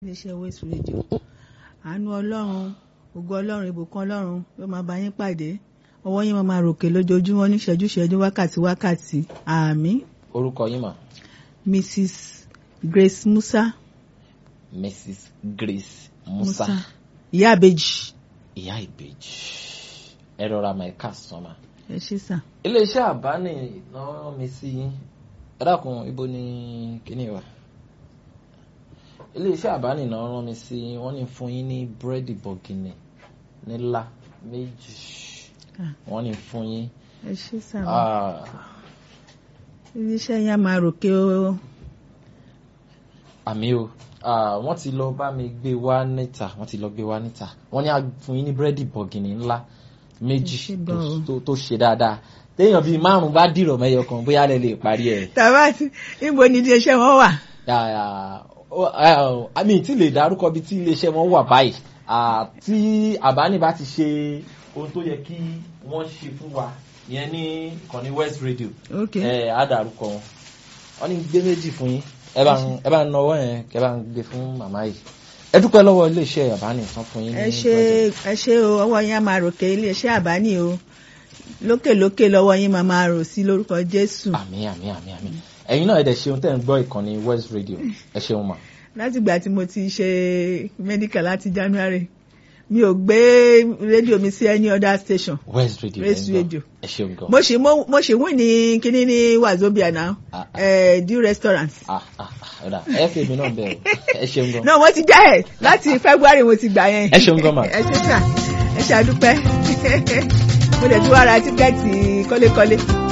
iléeṣẹ́ West Radio àánú ọlọ́run ògo ọlọ́run ìbùkún ọlọ́run yóò máa bá yín pàdé ọwọ́ yín máa máa ròkè lójoojúmọ́ ní ṣẹ́jú ṣẹ́jú wákàtí wákàtí àmín orúkọ yín mà Mrs Grace Musa Mrs Grace Musa ìyá àbèjì ìyá ìbejì ẹ rọra mà ẹ káàsán mà. ẹ ṣé sà iléeṣẹ́ àbáni náà rán mi sí yín ẹ dákun ibo ni kíní wà iléeṣẹ́ àbáni náà rán mi sí yín wọ́n ní fún yín ní búrẹ́dì bọ̀gìnì nílá méjì Ah. wọ́n ní fún yín ẹ ṣé sà ah, iléeṣẹ́ yín á máa ròkè o àmì o ah, wọ́n ti lọ bá mi gbé wá níta wọ́n ti lọ gbé wá níta wọ́n ní á fún yín ní búrẹ́dì bọ̀gìnì ńlá méjì Ẹ ṣé tó- gan o. tó- tó ṣe dáadáa téèyàn bíi márùn bá dìrọ̀ mẹ́yọ kan bóyá lẹ lè parí ẹ̀. tàbá níbo ni iléeṣẹ́ wọn wà Ah, ó- ah, àmì tí lè dárúkọ bí tí iléeṣẹ́ wọn wà báyìí Ah, tí àbáni bá ti ṣe ohun tó yẹ kí wọ́n ṣe fún wa ìyẹn ní ìkànnì West Radio ok ẹ á dárúkọ wọn wọ́n ní gbé méjì fún yín ẹ bá ń ẹ bá ń nọwọ́ yẹn kẹ bá ń gbé fún màmá yìí ẹ dúpẹ́ lọ́wọ́ iléeṣẹ́ àbáni tán fún yín ní ẹ ṣé present. ẹ ṣé o ọwọ́ yín á máa ròkè iléeṣẹ́ àbáni o lókè lókè lọ́wọ́ yín máa máa rò sí lórúkọ Jésù àmín àmín àmín àmín ẹ̀yin náà ẹ dẹ̀ ṣeun tẹ́ ń gbọ́ ìkànnì West Radio ẹ ṣeun mà látìgbà tí mo ti ṣe medical láti January mi ò gbé rédíò mi sí any other station West Radio West lẹ́ ń gbọ́. Radio. ẹ ṣeun gan. mo ṣì mo mo ṣì wìn ní kíní ní Wazobia now Ah, ah. eh, dew restaurant ah ah ah ọ̀dà ẹ fi èmi náà bẹ̀ o ẹ ṣeun gan. náà mo ti já ẹ láti February mo ti gbà yẹn Ẹ ṣeun gan ma. ẹ ṣe sà ẹ ṣàdúpẹ́ mo dẹ̀ tún wá ra tíkẹ́ẹ̀tì kọ́lékọ́lé